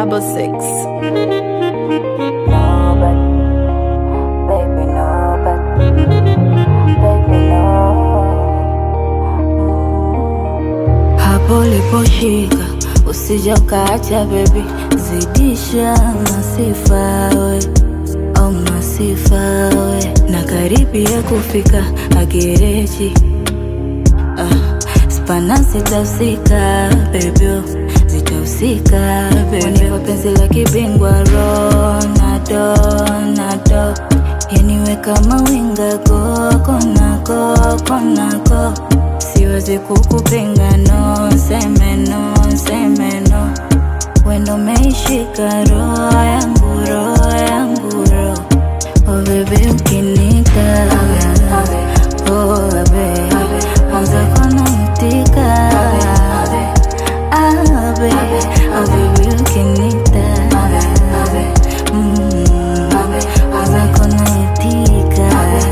double six. Nobody, baby, nobody, baby, no. hapo uliposhika usija ukaacha bebi zidisha masifa we au masifa we na karibia kufika agereji ah, spana zitahusika bebyo zitahusika bebyo penzi la kibingwa ronado nado yaniwe kama winga kokonako konako siwezi kukupinga no seme no seme no wendo meishika roho yangu roho yangu roho oh bebe ukinika oh bebe mwanza kona itika ah bebe oh bebe ukinika mm mwanza kona itika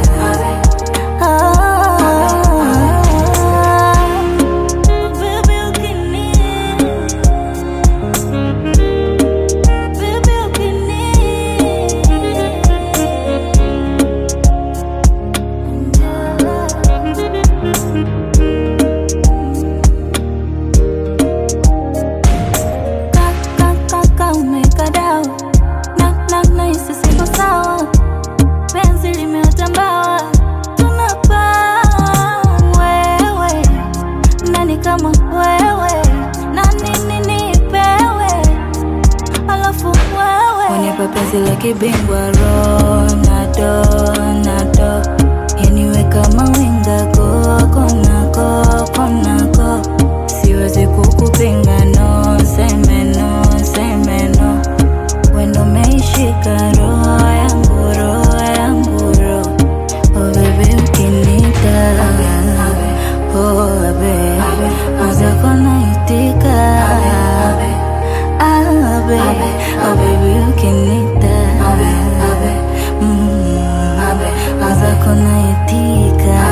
umekadao na na na hisi siko sawa penzi limetambawa tunapaa wewe nani kama wewe na nini nipewe alafu wewe unipa penzi la kibingwa ronado nado yaniwe kama winga kokonako konako siwezi kukupinga no seme no seme no wendo meishika roho yangu roho yangu roho oh bebe ukinita oh bebe mwenzako naitika ah bebe oh bebe ukinita mm mwenzako naitika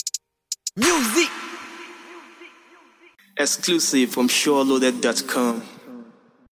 Exclusive from SureLoaded.com.